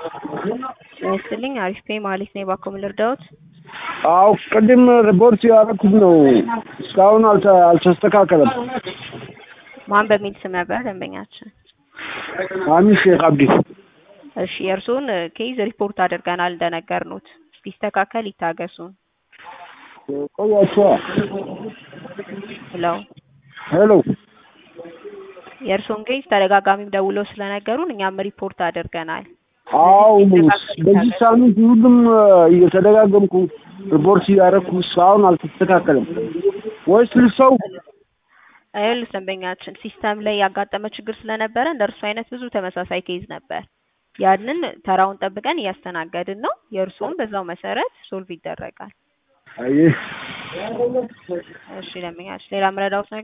ጤና ይስጥልኝ አሪፍ ፔ ማለት ነው። እባክዎ ምን ልርዳዎት? አዎ ቅድም ሪፖርት ያደረኩት ነው እስካሁን አልተ- አልተስተካከለም። ማን በሚል ስም ነበር ደንበኛችን? አሚን ሼክ አብዲ እሺ የእርስዎን ኬዝ ሪፖርት አድርገናል እንደነገርኖት እስኪስተካከል ይታገሱን ቆያቸዋ። ብለው ሄሎ የእርስዎን ኬዝ ተደጋጋሚም ደውለው ስለነገሩን እኛም ሪፖርት አድርገናል። አዎ በዚህ ሳምንት ሁሉም እየተደጋገምኩ ሪፖርት እያደረኩ እስካሁን አልተስተካከለም። ወይስ ልሰው ይኸውልህ ደንበኛችን ሲስተም ላይ ያጋጠመ ችግር ስለነበረ እንደ እርሱ አይነት ብዙ ተመሳሳይ ኬዝ ነበር። ያንን ተራውን ጠብቀን እያስተናገድን ነው። የእርስዎም በዛው መሰረት ሶልቭ ይደረጋል። አየህ እሺ ደንበኛችን ሌላ ምረዳዎት ነገር